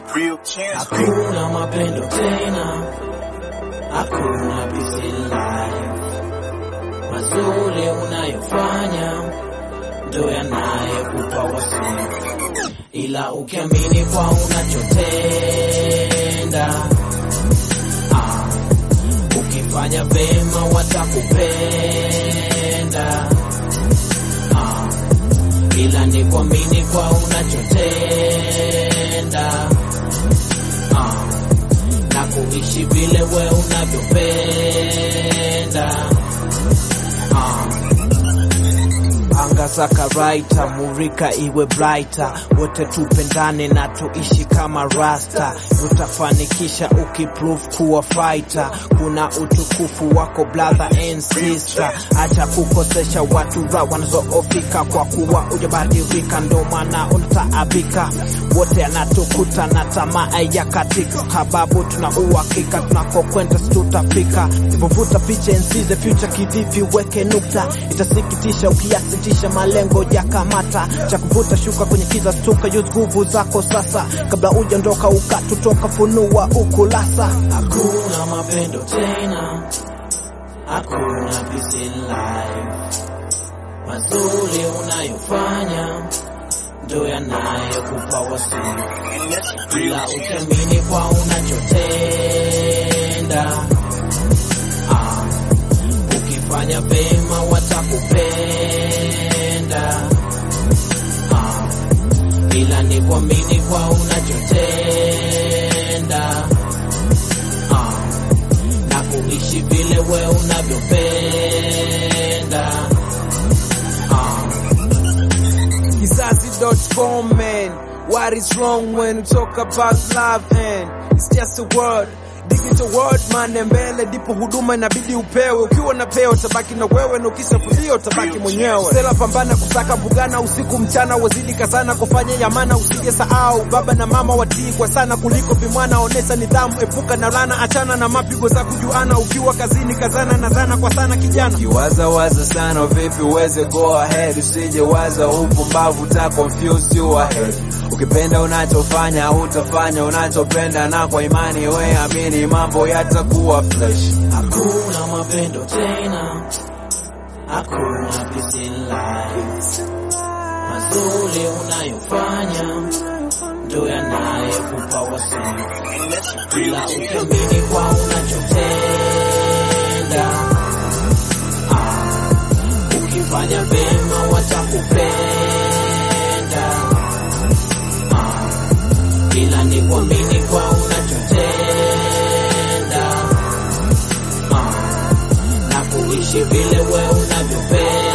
real chance. Hakuna mapendo tena, hakuna peace in life. Mazuri unayofanya ndo yanayekupa wasifu, ila ukiamini kwa unachotenda ah, ukifanya vema watakupenda ah, ila ni kuamini kwa unachotenda ah, na kuishi vile we unavyopenda ah. Anga za karaita, murika iwe brighter, wote tupendane na tuishi kama rasta. Utafanikisha ukiprove kuwa fighter, kuna utukufu wako brother and sister. Acha kukosesha watu ra wanazoofika, kwa kuwa ujabadilika, ndo maana unataabika. Wote anatukuta na tamaa ya katika, sababu tuna uhakika tunakokwenda tutafika. Ipovuta picha and see the future, kivipi weke nukta, itasikitisha ukiasitisha malengo ya kamata cha kuvuta shuka kwenye kiza stuka, use nguvu zako sasa, kabla ujaondoka ukatutoka, funua ukulasa. Hakuna mapendo tena, hakuna peace in life. Mazuri unayofanya ndo yanayekupa wasifu, ila ukiamini kwa unachotenda ah, ukifanya vema watakupenda ah, ila ni kuamini kwa unachotenda ah, na kuishi vile we unavyopenda ah. Kizazi.com man What is wrong when we talk about love and it's just a word Digital world man mbele ndipo huduma inabidi upewe ukiwa na peo tabaki na wewe na ukisha kulia utabaki mwenyewe sela pambana kusaka mbugana usiku mchana wazidi kazana kufanya yamana usije sahau baba na mama watii kwa sana kuliko vimwana onesha nidhamu epuka na lana achana na mapigo za kujuana ukiwa kazini kazana na dhana kwa sana kijana Kiwaza waza sana vipi uweze go ahead, usije waza upumbavu ta confuse you ahead. Ukipenda unachofanya utafanya unachopenda, na kwa imani we amini mambo yatakuwa fresh. Hakuna mapendo tena, hakuna peace in life. Mazuri unayofanya ndo yanayekupa wasifu, ila ukiamini kwa unachotenda ah, ukifanya vema watakupenda ah, ila ni kuamini kwa unachotenda ah, na kuishi vile we unavyopenda